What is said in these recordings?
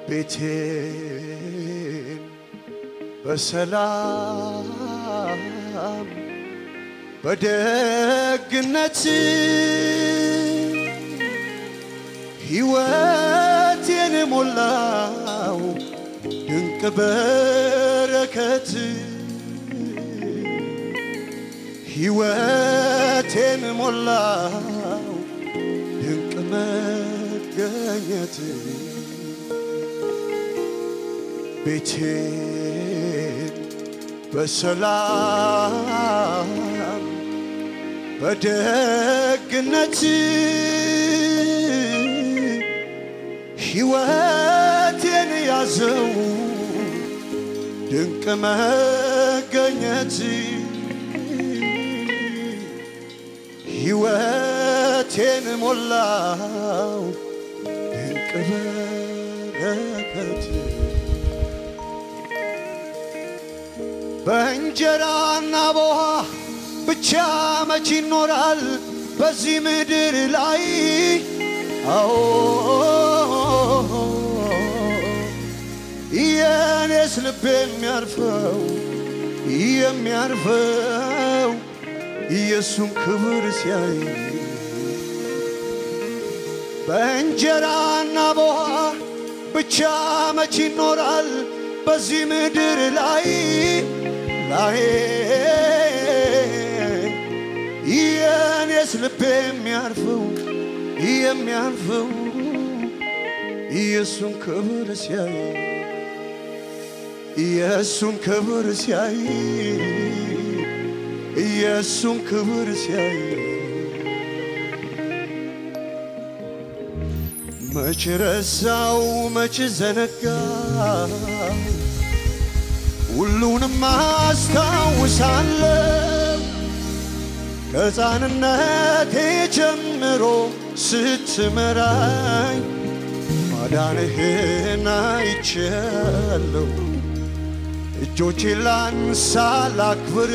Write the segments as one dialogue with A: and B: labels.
A: ቤቴን በሰላም በደግነት ሕይወቴን ሞላው ድንቅ በረከት ሕይወቴን ሞላው ድንቅ መገኘት ቤቴን በሰላም በደግነት ሕይወቴን ያዘው ድንቅ መገኘት ሕይወቴን ሞላው ድንቅ በረከት በእንጀራና በውሃ ብቻ መች ይኖራል በዚህ ምድር ላይ? አዎ የኔስ ልብ የሚያርፈው የሚያርፈው ኢየሱስን ክብር ሲያይ በእንጀራና በውሃ ብቻ መች ይኖራል በዚህ ምድር ላይ ላይ የኔስ ልብ የሚያርፈው የሚያርፈው ኢየሱስን ክብር ሲያይ ኢየሱስን ክብር ሲያይ ኢየሱስን ክብር ሲያይ መች ረሳው መች ዘነጋ ሁሉንም አስታውሳለሁ ከሕፃንነቴ ጀምሮ ስትመራኝ ማዳንህን አይቻለሁ። እጆቼን ላንሳ ላክብር፣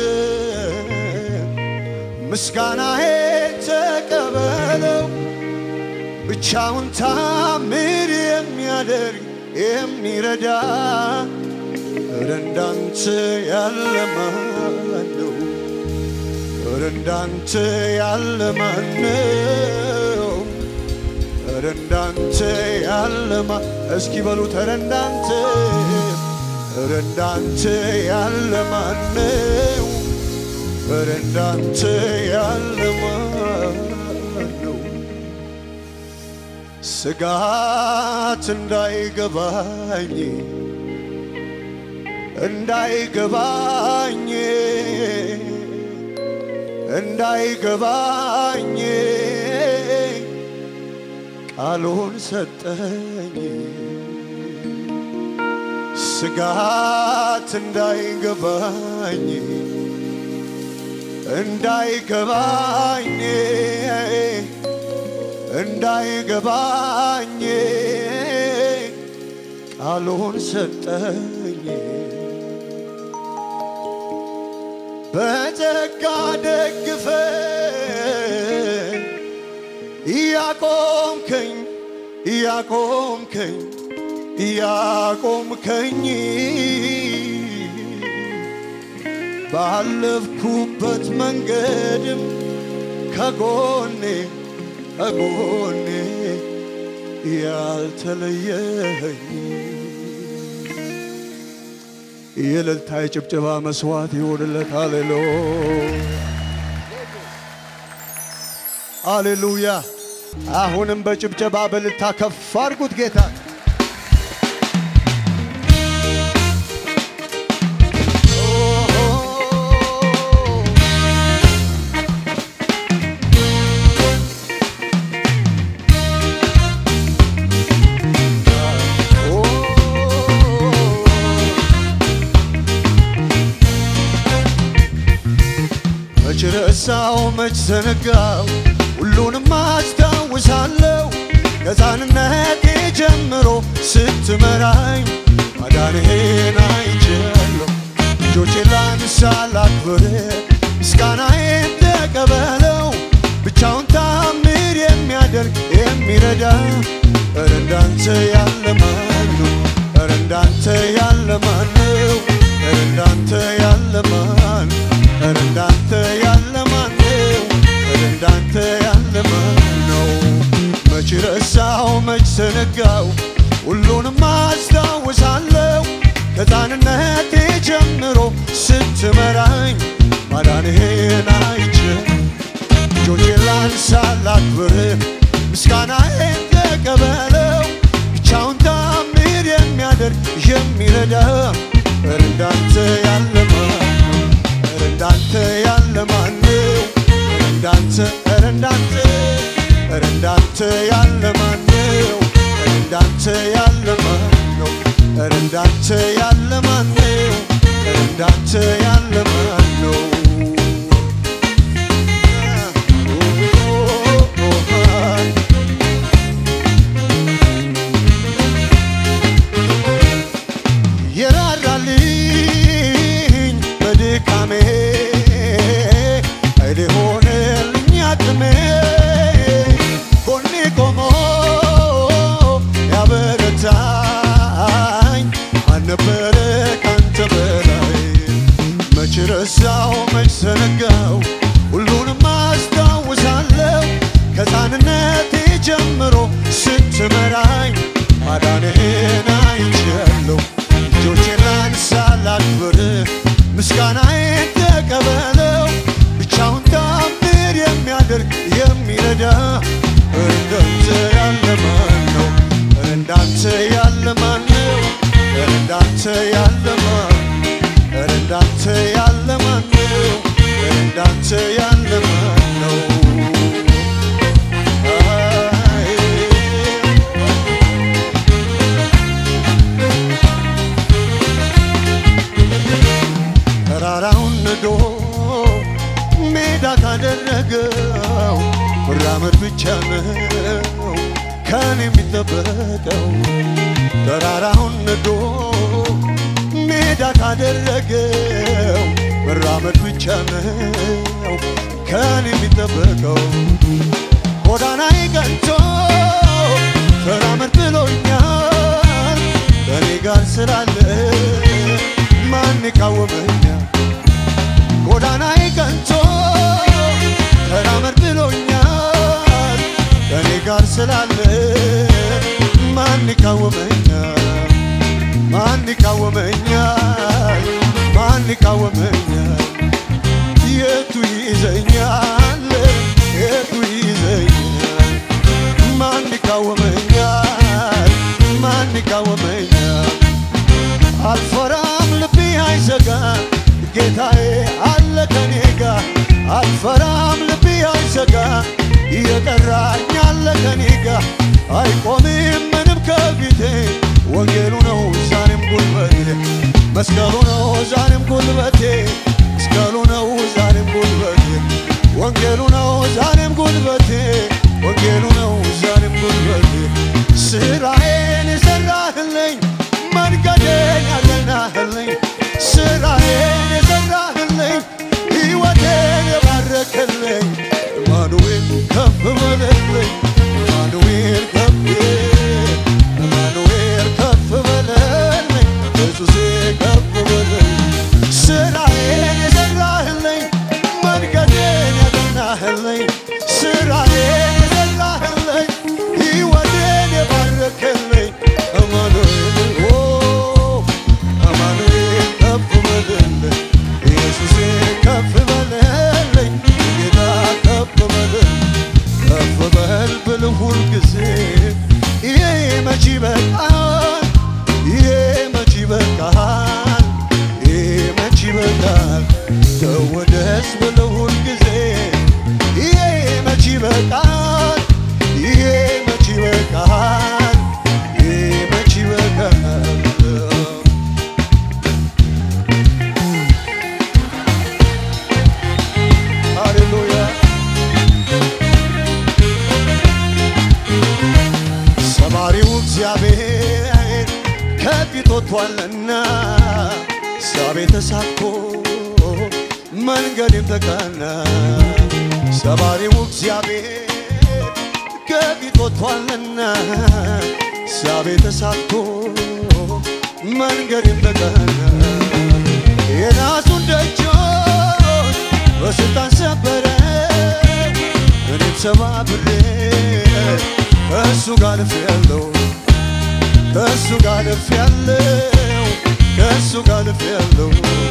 A: ምስጋናዬን ተቀበለው። ብቻውን ታምር የሚያደርግ የሚረዳ ኧረ እንዳንተ ያለ ማን ነው? ኧረ እንዳንተ ያለ ማን ነው? ኧረ እንዳንተ ያለ ማን እስኪ በሉት ኧረ እንዳንተ ኧረ እንዳንተ ያለ ማን ነው? ኧረ እንዳንተ ያለ ማን ነው? ስጋት እንዳይገባኝ እንዳይገባኝ እንዳይገባኝ ቃሉን ሰጠኝ ስጋት እንዳይገባኝ እንዳይገባኝ እንዳይገባኝ ቃሉን ሰጠኝ በጸጋ ደግፈ እያቆምከኝ እያቆምከኝ እያቆምከኝ ባለፍኩበት መንገድም ከጎኔ ከጎኔ ያልተለየኝ የእልልታ የጭብጨባ መስዋዕት ይሆንለት። ሃሌሉያ ሃሌሉያ። አሁንም በጭብጨባ በእልልታ ከፍ አድርጉት ጌታ መች ረሳው መች ዘነጋው ሁሉንም አስታውሳለሁ ከሕፃንነቴ ጀምሮ ስትመራኝ ማዳንህን አይቻለሁ እጆቼን ላንሳ ላክብር ምስጋናዬን ተቀበለው ብቻውን ታምር የሚያደርግ የሚረዳ ኧረ እንዳንተ ያለ ማን ነው እንዳንተ ያለ ማን ነው? ኧረ እንዳንተ ያለ ማን ኧረ እንዳንተ ያለ ማን ነው? ኧረ እንዳንተ ያለ ማን ነው? መች ረሳው መች ዘነጋው ሁሉንም አስታውሳለሁ ከሕፃንነቴ ጀምሮ ስትመራኝ ማዳንህን አይቼ እጆቼን ላንሳ ላክብር ምስጋናዬን ተቀበለው ብቻውን ታምር የሚያደርግ የሚረዳ ኧረ እንዳንተ ያለ ማን ነው? ኧረ እንዳንተ ያለ ማን ነው? ኧረ እንዳንተ ኧረ እንዳንተ ኧረ እንዳንተ ያለ ማን ነው? ኧረ እንዳንተ ያለ ማን ነው? ኧረ እንዳንተ ያለ ማን ነው? ኧረ እንዳንተ ያለ ማን ነው? የራራልኝ በድካሜ ኃይሌ ሆነልኝ አቅሜ ጎኔ ቆሞ ያበረታኝ አልነበረ ካንተ በላይ መች ረሳው መች ዘነጋው ሁሉንም አስታውሳለሁ ከሕፃንነቴ ጀምሮ ስትመራኝ ማዳንህን አይቻለሁ እጆቼን ላንሳ ላክብር ምስጋናዬን ተቀበለው ብቻውን ታምር የሚያደርግ የሚረዳ እንዳንተ ያለ ማን ነው? እንዳንተ ያለ ማን ነው? እንዳንተ ያለ ማን እንዳንተ ያለ ማን ነው? እንዳንተ ያለ ማን ነው? አይ ተራራውን ንዶ ሜዳ ካደረገው መራመድ ብቻ ነው ከኔ የሚጠበቀው። ተራራውን ንዶ ሜዳ ካደረገው መራመድ ብቻ ነው ከኔ የሚጠበቀው። ጎዳናዬ ቀንቶ ተራመድ ብሎኛል ከኔ ጋር ስላለ ማን ይቃወመኛል? ጎዳናዬ ቀንቶ ተራመድ ብሎኛል ከኔ ጋር ስላለ ማን ይቃወመኛል? ማን ይቃወመኛል? ማን ይቃወመኛል? የቱ ይዘኛል? የቱ ይዘኛል? ማን ይቃወመኛል? ማን ይቃወመኛል? አልፈራም ልቤ አይሰጋም ጌታዬ አለ ከኔ ጋር አልፈራም ልቤ አይሰጋም እየጠራኝ አለ ከኔ ጋር አይቆምም ምንም ከፊቴ ወንጌሉ ነው ዛሬም ጉልበቴ መስቀሉ ነው ዛሬም ጉልበቴ መስቀሉ ነው ዛሬም ጉልበቴ ወንጌሉ ነው ዛሬም ጉልበቴ ወንጌሉ ነው ዛሬም ጉልበቴ ስራዬን የሰራህልኝ መንገዴን ያቀናህልኝ ስራዬን የሰራህልኝ ሕይወቴን የባረክልኝ አማኑኤል ከፍ በለልኝ አማኑኤል ከፍ አማኑኤል ከፍ በለልኝ ኢየሱሴ ከፍ በለልኝ ስራዬን የሰራህልኝ መንገዴን ያቀናህልኝ ስራዬን የሰራህልኝ ሕይወቴን የባረክልኝ አማኑኤል ኦ አማኑኤል ከፍ በልልኝ ኢየሱሴ ከፍ በልልኝ ጌታ ከፍ በልልኝ ከፍ በል ብል ሁል ጊዜ ይሄ መች ይበቃል ይሄ መች ይበቃል ይሄ መች ይበቃል ተወደስ ብል ሁል ጊዜ ይሄ መች ይበቃል ይሄ መች ይበቃል ይሄ መች ይበቃል ሃሌሉያ ሰማሪው እግዚአብሔር ከፊት ወጥቷልና ሳቤ ተሳክቶ መንገድም ተቃና ሰማሪው እግዚአብሔር ከፊት ወጥቷልና ሳቤ ተሳክቶ መንገድን በቀና የራሱን ደጆች በስልጣን ሰበረ እኔም ሰባብሬ ከእሱ ጋር አልፌያለሁ ከእሱ ጋር አልፌያለሁ ከእሱ ጋር አልፌያለሁ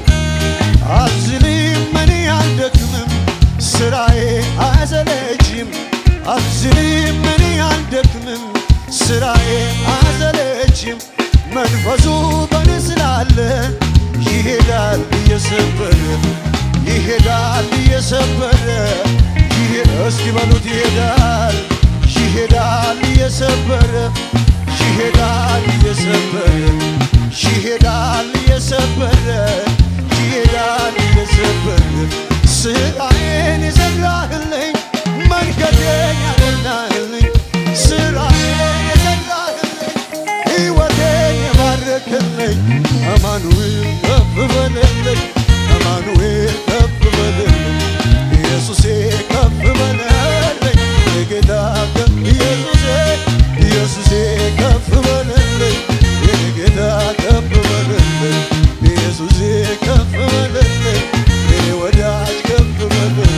A: አልዝልም እኔ አልደክምም ስራዬ አያሰለችም አልዝልም እኔ አልደክምም ስራዬ አያሰለችም መንፈሱ በኔ ስላለ ይሄዳል እየሰበረ ይሄዳል እየሰበረ ይሄ- እስኪ በሉት ይሄዳል ይሄዳል እየሰበረ ይሄዳል እየሰበረ ይሄዳል እየሰበረ ይሄዳል እየሰበረ ስራዬን የሰራህልኝ መንገዴን ያቀናህልኝ ስራዬን የሰራህልኝ ሕይወቴን የባረክልኝ አማኑኤል ከፍ በልልኝ አማኑኤል ከፍ በልልኝ ኢየሱሴ ከፍ በልልኝ የጌታ ከፍ ኢየሱሴ ኢየሱሴ ከፍ በልልኝ የጌታ ከፍ በልልኝ ኢየሱሴ ከፍ በልልኝ የኔ ወዳጅ ከፍ በልልኝ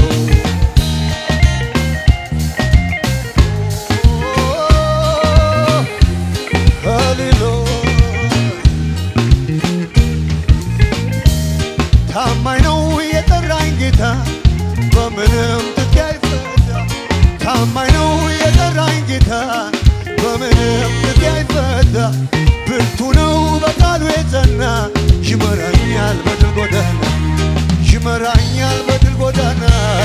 A: ታማኝ ነው የጠራኝ ጌታ በምንም ትኬ አይፈታ። ታማኝ ነው የጠራኝ ጌታ በምንም ትኬ አይፈታ። ብርቱ ነው በቃሉ የጸና ይመራኛል በድል ጎዳና ይመራኛል በድል ጎዳና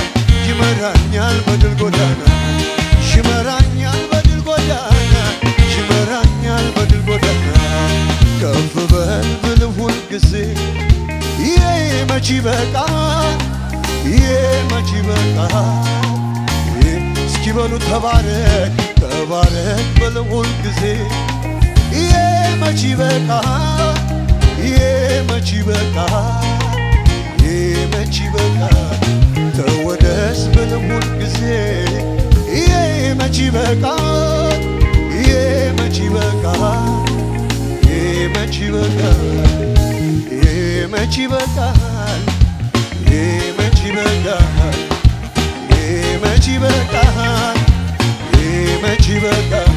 A: ይመራኛል በድል ጎዳና ይመራኛል በድል ጎዳና ይመራኛል በድል ጎዳና ከፍ በል ብል ሁል ጊዜ ይሄ መች ይበቃል ይሄ መች ይበቃል እስኪ በሉ ተባረክ ተባረክ ብል ሁል ጊዜ ይሄ መች ይበቃል ይሄ መች ይበቃል ይሄ መች ይበቃል ተወደስ ብል ሁል ጊዜ ይሄ መች ይበቃል ይሄ መች ይበቃል ይሄ መች ይበቃል ይሄ መች ይበቃል ይሄ መች ይበቃል ይሄ መች ይበቃል ይሄ መች ይበቃል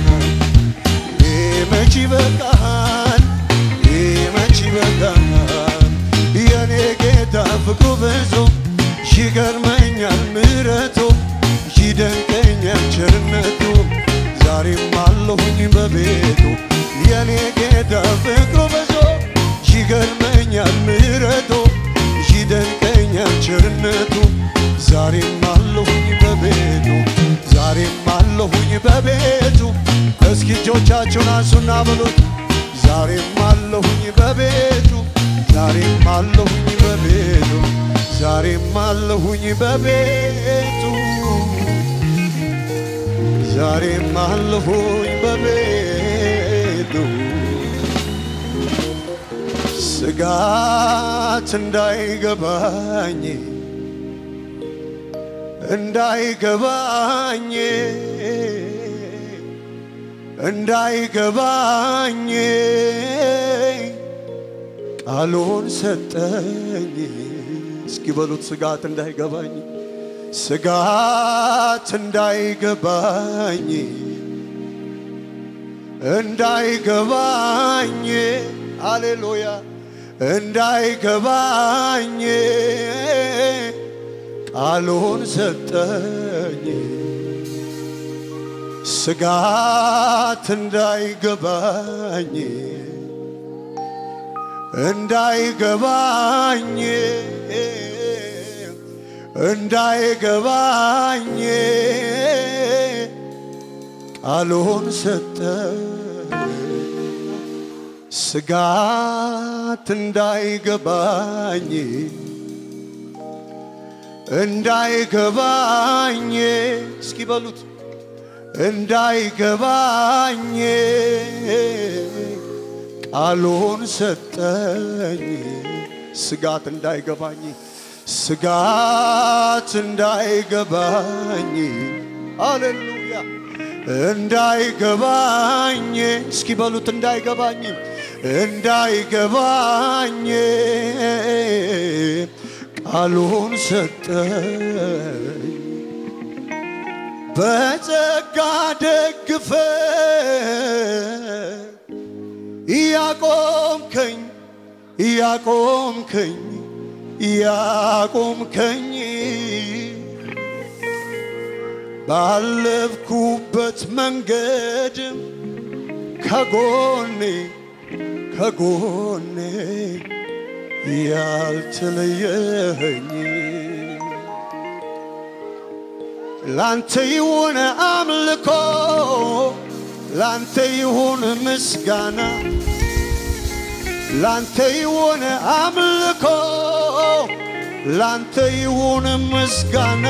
A: ይሄ መች ይበቃል ይሄ መች ይበቃል የኔ ጌታ ፍቅሩ ብዙ ይገርመኛል ምሕረቱ ይደንቀኛል ቸርነቱ ዛሬም አለሁኝ በቤቱ የኔ ጌታ ፍቅሩ ብዙ ይገርመኛል ምሕረቱ ይደንቀኛል ቸርነቱ ዛሬም አለሁኝ በቤቱ ዛሬም አለሁኝ በቤቱ እስኪ እጆቻችሁን አንሱና በሉት ዛሬም አለሁኝ በቤቱ ዛሬም አለሁኝ በቤቱ ዛሬም አለሁኝ በቤቱ ዛሬም አለሁኝ በቤቱ ስጋት እንዳይገባኝ እንዳይገባኝ እንዳይገባኝ ቃሉን ሰጠኝ። እስኪ በሉት ስጋት እንዳይገባኝ ስጋት እንዳይገባኝ እንዳይገባኝ አሌሉያ እንዳይገባኝ ቃሉን ሰጠኝ ስጋት እንዳይገባኝ እንዳይገባኝ እንዳይገባኝ ቃሉን ሰጠኝ ስጋት እንዳይገባኝ እንዳይገባኝ እስኪ በሉት እንዳይገባኝ ቃሉን ሰጠኝ ስጋት እንዳይገባኝ ስጋት እንዳይገባኝ አሌሉያ እንዳይገባኝ እስኪ በሉት እንዳይገባኝ እንዳይገባኝ ቃሉን ሰጠኝ በጸጋ ደግፈ እያቆምከኝ እያቆምከኝ እያቆምከኝ ባለፍኩበት መንገድ ከጎኔ ከጎኔ ያልተለየኸኝ ላንተ ይሁን አምልኮ ላንተ ይሁን ምስጋና ላንተ ይሁን አምልኮ ላንተ ይሁን ምስጋና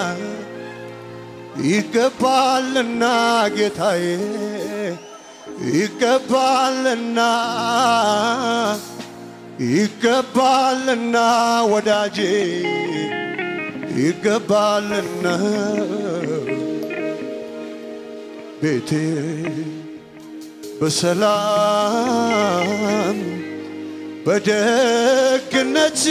A: ይገባልና ጌታዬ ይገባልና ይገባልና ወዳጄ ይገባልና ቤቴ በሰላም በደግነት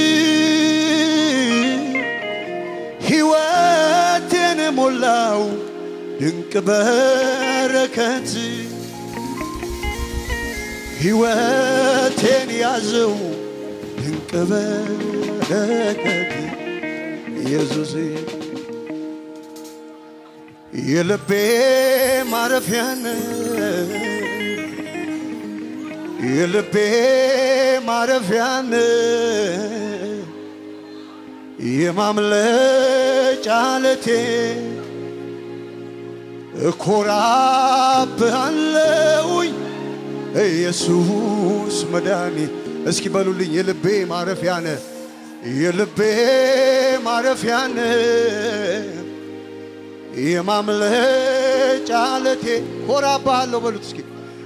A: ሕይወቴን ሞላው ድንቅ በረከት ሕይወቴን ያዘው ድንቅ በረከት ኢየሱስ የልቤ ማረፊያን የልቤ ማረፊያን የማምለጫ ዓለቴ እኮራብሃለሁኝ ኢየሱስ መድኃኒ እስኪ በሉልኝ የልቤ ማረፊያነ የልቤ ማረፊያነ የማምለጫ ዓለቴ ኮራብሃለሁ በሉት እስኪ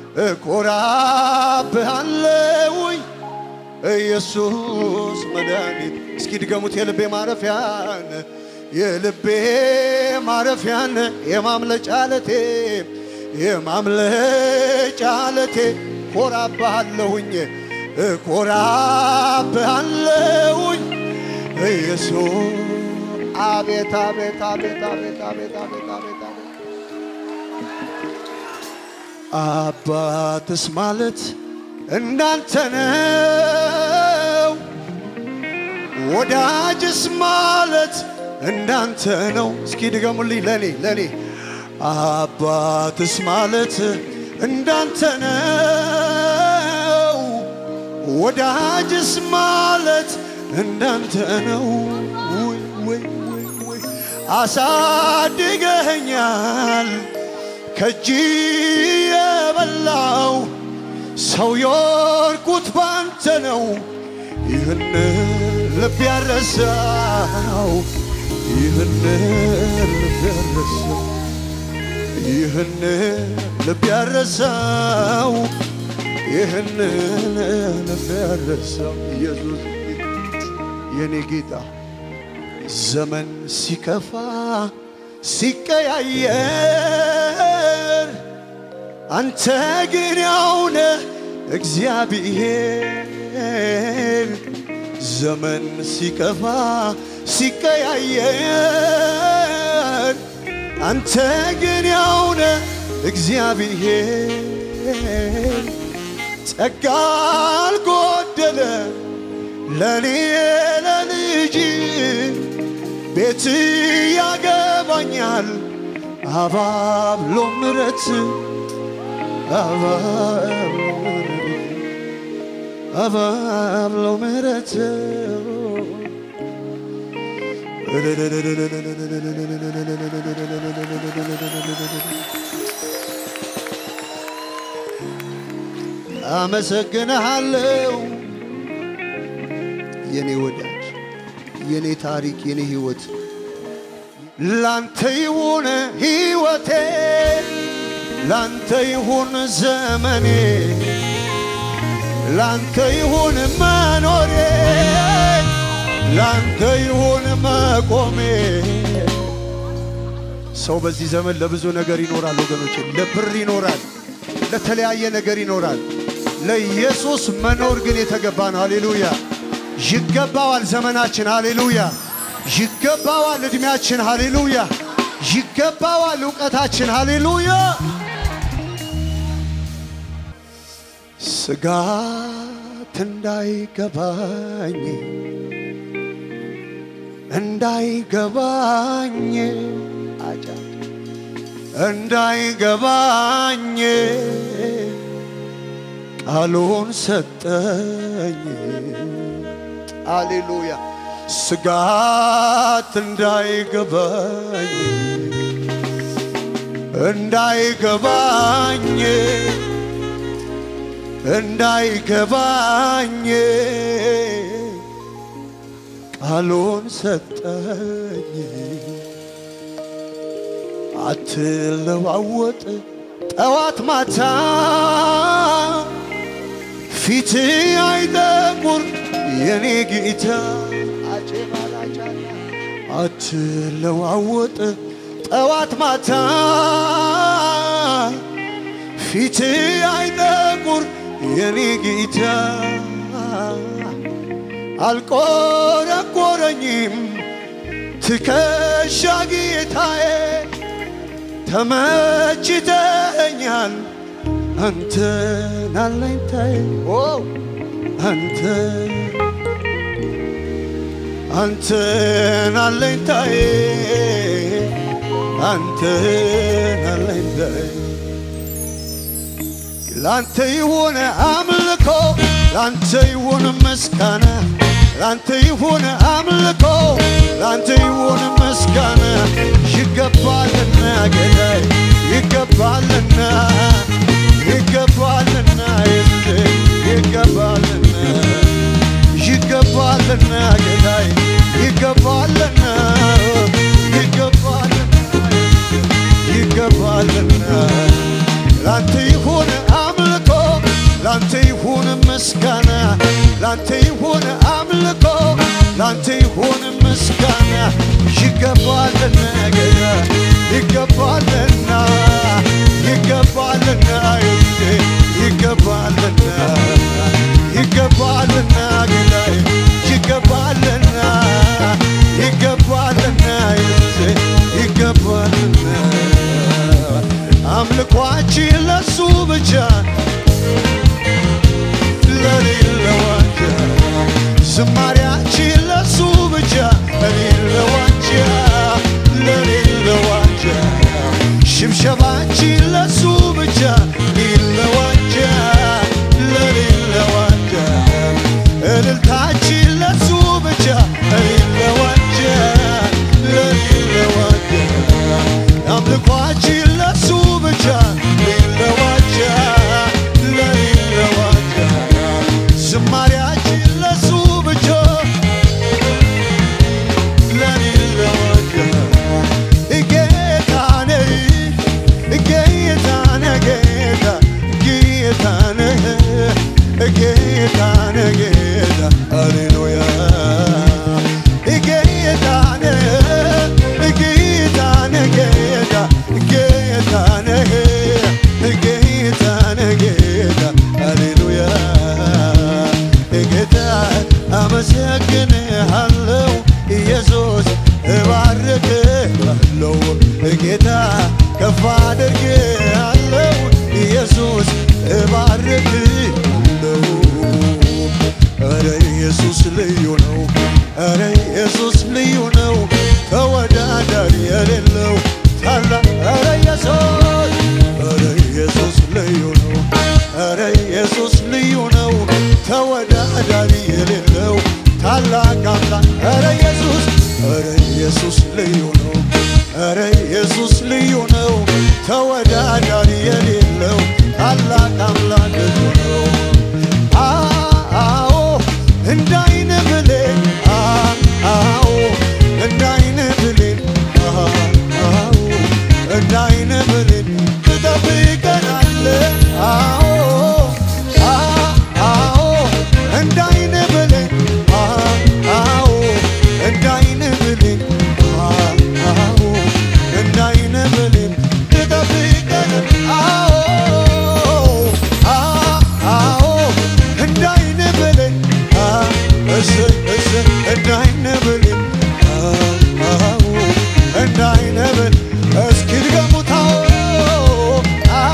A: እኮራብሃለሁኝ ኢየሱስ መድኃኒት እስኪ ድገሙት የልቤ ማረፊያን የልቤ ማረፊያን የማምለጫ ዓለቴ የማምለጫ ዓለቴ ኮራብሃለሁኝ ኮራብሃለሁኝ ኢየሱስ አቤት አቤት አቤት አቤት አቤት አቤት አቤት አቤት አባትስ ማለት እንዳንተ ነው፣ ወዳጅስ ማለት እንዳንተ ነው። እስኪ ድገሙልኝ ለኔ ለኔ አባትስ ማለት እንዳንተ ነው፣ ወዳጅስ ማለት እንዳንተ ነው። ውይ ውይ ውይ ውይ አሳድገኸኛል ከእጅ የበላው ሰው የወርቁት ባንተ ነው። ይህን ልብ ያረሳው ይህን ልብ ያረሳው ይህን ልብ ያረሳው ይህን ልብ ያረሳው ኢየሱስ የኔ ጌታ ዘመን ሲከፋ ሲቀያየር አንተ ግን ያውነ እግዚአብሔር ዘመን ሲከፋ ሲቀያየር አንተ ግን ያውነ እግዚአብሔር ጸጋ አልጎደለ ለኔ ለልጅ ቤት ያገባኛል አባብሎ ምረት አባብሎ ምረት አመሰግንሃለሁ የኔ ወዳጅ የኔ ታሪክ የኔ ህይወት ላንተ ይሁን ህይወቴ ላንተ ይሁን ዘመኔ ላንተ ይሁን መኖሬ ላንተ ይሁን መቆሜ ሰው በዚህ ዘመን ለብዙ ነገር ይኖራል ወገኖች ለብር ይኖራል ለተለያየ ነገር ይኖራል ለኢየሱስ መኖር ግን የተገባ ነው። ሃሌሉያ! ይገባዋል ዘመናችን። ሃሌሉያ! ይገባዋል ዕድሜያችን። ሃሌሉያ! ይገባዋል እውቀታችን። ሃሌሉያ! ስጋት እንዳይገባኝ እንዳይገባኝ አጫ እንዳይገባኝ ቃሉን ሰጠኝ። አሌሉያ ስጋት እንዳይገባኝ እንዳይገባኝ እንዳይገባኝ ቃሉን ሰጠኝ። አትለዋወጥ ጠዋት ማታ ፊት አይጠቁር የኔ ጌታ አትለዋወጥ ጠዋት ማታ ፊት አይጠቁር የኔ ጌታ አልቆረቆረኝም ትከሻ ጌታዬ ተመችተኛል አንተን አለኝታዬ አንተ አንተን አለኝታዬ አንተን አለኝታዬ ላንተ ይሁን አምልኮ ላንተ ይሁን ምስጋና ላንተ ይሁን አምልኮ ላንተ ይሁን ምስጋና ይገባልና ጌታዬ ይገባልና ይገባልና የስ ይገባልና ይገባልና ጌታዬ ይገባልና ይገባልና ይገባልና ላንተ ይሁን አምልኮ ላንተ ይሁን ምስጋና ላንተ ይሁን አምልኮ ላንተ ይሁን ምስጋና ይገባልና ጌታ ይገባልና ይገባልና ዩሴ ይገባልና ይገባልና ጌታዬ ይገባልና ይገባልና ዩሴ ይገባልና አምልኳችን ለሱ ብቻ ለሌለዋንጃ ዝማሪያችን ለሱ ብቻ ለሌለዋንጃ ለሌለዋንጃ ሽብሸባችን ለሱ ብቻ ሌለዋንጃ ለሌለዋንጃ እልልታችን ለሱ ብቻ ለሌለዋንጃ ለሌለዋንጃ አምልኳችን ለሱ ብቻ ሌለዋንጃ ለሌለዋንጃ ዝማሪያችን ለሱ ብቻ ለሌለዋንጃ ጌታ ነህ ጌታ ነህ ጌታ ጌታ ነህ ጌታ ነህ ጌታ ሃሌሉያ ጌታ ነህ ጌታ ነህ ጌታ ጌታ ነህ ጌታ ነህ ጌታ ሃሌሉያ ጌታ አመሰግንሃለሁ ኢየሱስ እባርክሃለሁ ጌታ ከፍ አድርግሃለሁ ኢየሱስ እባርክሃለሁ ኧረ ኢየሱስ ልዩ ነው ኧረ ኢየሱስ ልዩ ነው ተወዳዳሪ የሌለው ታላቅ ኧረ ኢየሱስ ኧረ ኢየሱስ ልዩ ነው ኧረ ኢየሱስ ልዩ ነው ተወዳዳሪ የሌለው ታላቅ አምላክ ኧረ ኢየሱስ ኧረ ኢየሱስ ልዩ ነው ኧረ ኢየሱስ ልዩ ነው ተወዳዳሪ የሌለው ታላቅ አምላክ ልዩ ነው አዎ እንዳይነ ብሌን አዎ እንዳይነ ብሌን አዎ እንዳይነ ብሌን ትጠብቀናለህ አዎ አዎ እንዳይነ ብሌን አዎ እንዳይነ ብሌን አዎ እንዳይነ ብሌን እሰይ እሰይ እንደ አይነ ብሌን አዎ እንደ አይነ ብሌን እስኪ ድገሙት አዎ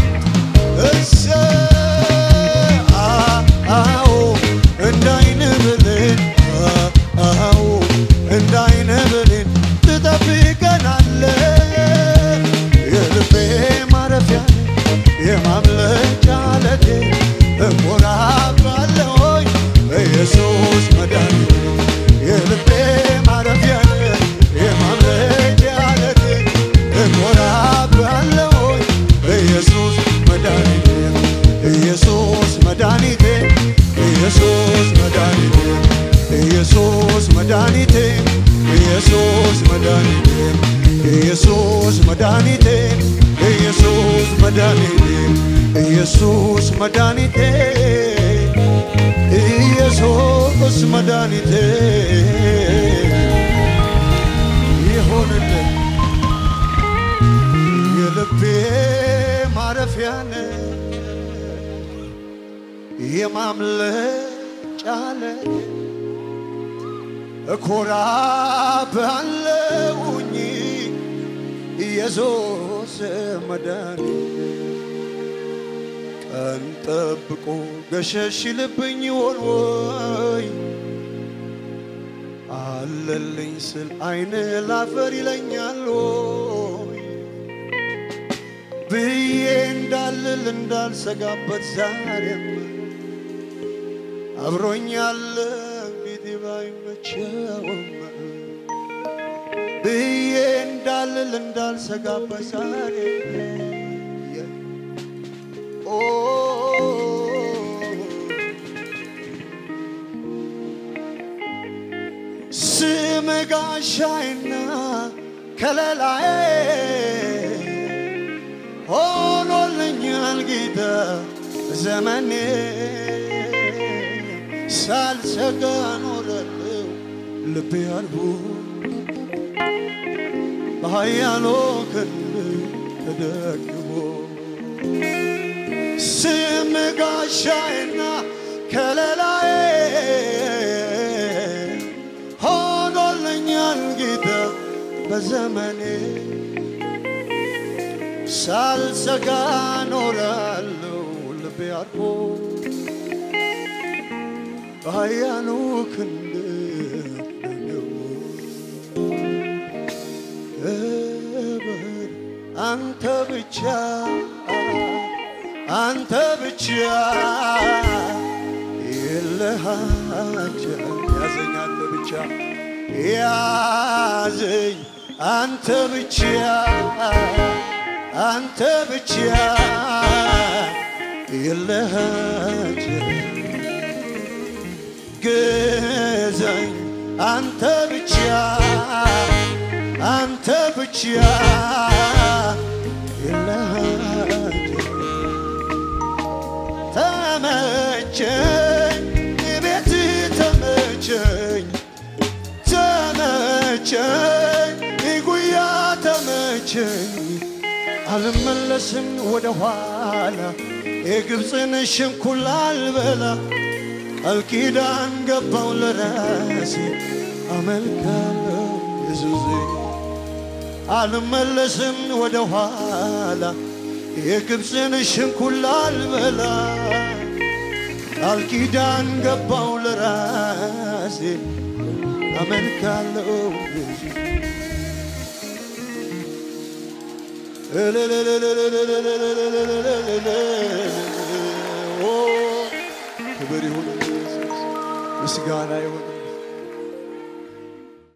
A: እሰይ አዎ እንደ አይነ ብሌን አዎ እንደ አይነ ብሌን ትጠብቀናለህ የልቤ ማረፊያ የማምለጫ ዓለቴ እኮራብሃለሁኝ ኢየሱስ መድኃኒቴ የልቤ ማረፊያ የማምለጫ ዓለቴ እኮራብሃለሁኝ ኢየሱስ መድኃኒቴ ኢየሱስ መድኃኒቴ ኢየሱስ መድኃኒቴ ኢየሱስ መድኃኒቴ ኢየሱስ መድኃኒቴ ኢየሱስ መድኃኒቴ ኢየሱስ መድኃኒቴ ኢየሱስ መድኃኒቴ ኢየሱስ መድኃኒቴ ይሆንልን የልቤ ማረፊያ ነህ የማምለጫ ዓለት እኮራብሃለሁኝ ኢየሱስ መድኃኒቴ ቀን ጠብቆ ገሸሽ ልብኝ ይሆን ወይ አለልኝ ስል አይን ላፈር ይለኛል ወይ ብዬ እንዳልል እንዳልሰጋበት ዛሬም አብሮኛል ፊት ባይመቸውም ብዬ እንዳልል እንዳልሰጋበት ዛሬ ኦ ስም ጋሻይና ከለላዬ ሆኖልኛል ጌታ ዘመኔ ሳልሰጋ ኖረለው ልቤ አልቦ በኃያሉ ክንድ ተደግፎ ስም ጋሻዬና ከለላዬ ሆኖልኛል ጌታ በዘመኔ ሳልሰጋ ኖራለሁ ልቤ አርፎ በኃያሉ ክንድ ደግፎ ክብር አንተ ብቻ አንተ ብቻ የለሃቸው ያዘኝ አንተ ብቻ ያዘኝ አንተ ብቻ አንተ ብቻ የለሃቸው ግዘኝ አንተ ብቻ አንተ ብቻ የለሃቸው ተመቸኝ ቤት ተመቸኝ ተመቸኝ ጉያ ተመቸኝ አልመለስም ወደ ኋላ የግብፅን ሽንኩላ አልበላ ቃል ኪዳን ገባው ለራሴ አመልካለሁ ኢየሱሴ አልመለስም ወደ ኋላ የግብፅን ሽንኩላ አልበላ ቃል ኪዳን ገባው ለራሴ አመልካለሁ ኢየሱስ ክብር ይሁን ኢየሱስ፣ ምስጋና ይሁን